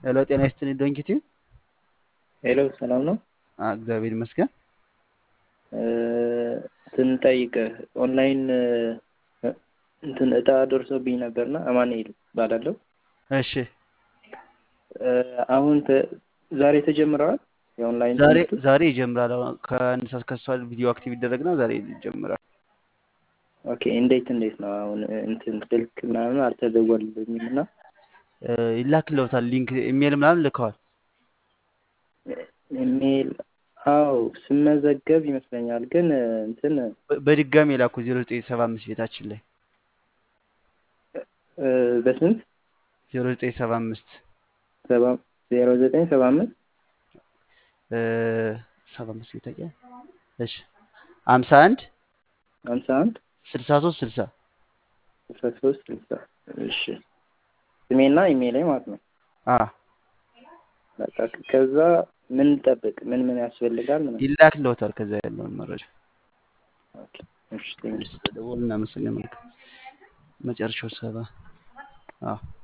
ሄሎ ጤና ይስጥልኝ ዶንኪቲ። ሄሎ ሰላም ነው። እግዚአብሔር ይመስገን። ስንጠይቅህ ኦንላይን እንትን እጣ ደርሶብኝ ነበርና አማኑኤል እባላለሁ። እሺ አሁን ተ- ዛሬ ተጀምረዋል የኦንላይን ዛሬ ትምህርቱ? ዛሬ ይጀምራል። አሁን ከአንድ ሰዓት ከሷል ቪዲዮ አክቲቭ ይደረግና ዛሬ ይጀምራል። ኦኬ እንዴት እንዴት ነው አሁን እንትን ስልክ ምናምን አልተደወልልኝም እና እ፣ ይላክልዎታል ሊንክ ኢሜል ምናምን ልከዋል። ኢሜል አዎ ስመዘገብ ይመስለኛል ግን እንትን በ- በድጋሚ የላኩ ዜሮ ዘጠኝ ሰባ አምስት ቤታችን ላይ እ፣ በስንት ዜሮ ዘጠኝ ሰባ አምስት ሰባ ዜሮ ዘጠኝ ሰባ አምስት ሰባ አምስት ቤታችን እሺ ሀምሳ አንድ ሀምሳ አንድ ስልሳ ሶስት ስልሳ አስራ ሶስት ስልሳ እሺ ስሜና ኢሜይሌ ማለት ነው። አ በቃ ከዛ ምን ጠብቅ ምን ምን ያስፈልጋል ምን ይላክልዎታል። ከዛ ያለውን መረጃ ኦኬ እሺ ቴንክ ስለደወሉ እናመሰግናለን። መጨረሻው ሰባ አዎ